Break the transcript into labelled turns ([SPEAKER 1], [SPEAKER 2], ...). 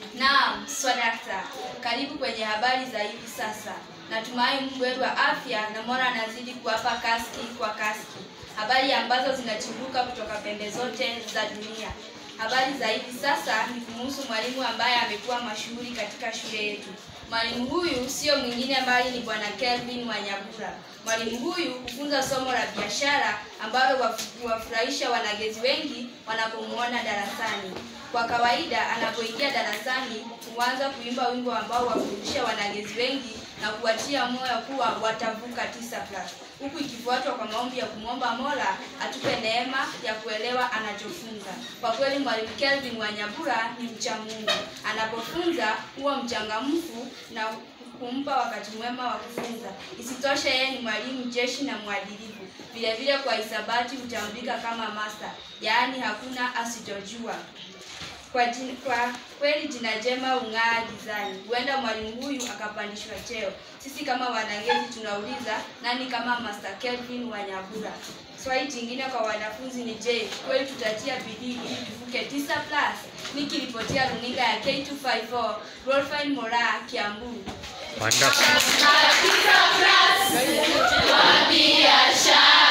[SPEAKER 1] Naam, swadakta, karibu kwenye habari za hivi sasa. Natumai Mungu wetu wa afya na Mola anazidi kuwapa kaski kwa kaski, habari ambazo zinachimbuka kutoka pembe zote za dunia. Habari za hivi sasa ni kumuhusu mwalimu ambaye amekuwa mashuhuri katika shule yetu. Mwalimu huyu sio mwingine bali ni Bwana Kelvin Wanyabura. Mwalimu huyu hufunza somo la biashara ambalo huwafurahisha wanagezi wengi wanapomwona darasani. Kwa kawaida anapoingia darasani huanza kuimba wimbo ambao wafundisha wanagezi wengi na kuwatia moyo kuwa watavuka tisa plus, huku ikifuatwa kwa maombi ya kumwomba Mola atupe neema ya kuelewa anachofunza. Kwa kweli mwalimu Kelvin Wanyabura ni mcha Mungu. Anapofunza huwa mchangamfu na kumpa wakati mwema wa kufunza. Isitoshe, yeye ni mwalimu jeshi na mwadilifu. Vile vile kwa hisabati hutambulika kama master, yaani hakuna asitojua. Kwa, jin, kwa kweli jina jema hung'aa gizani. Huenda mwalimu huyu akapandishwa cheo. Sisi kama wanagezi tunauliza nani kama Master Kelvin Wanyabura? Swali jingine kwa wanafunzi ni je, kweli tutatia bidii ili tuvuke 9 plus? Nikiripotia runinga ya K254, Rolfine Mora, Kiambu.
[SPEAKER 2] Wonderful.
[SPEAKER 3] biashara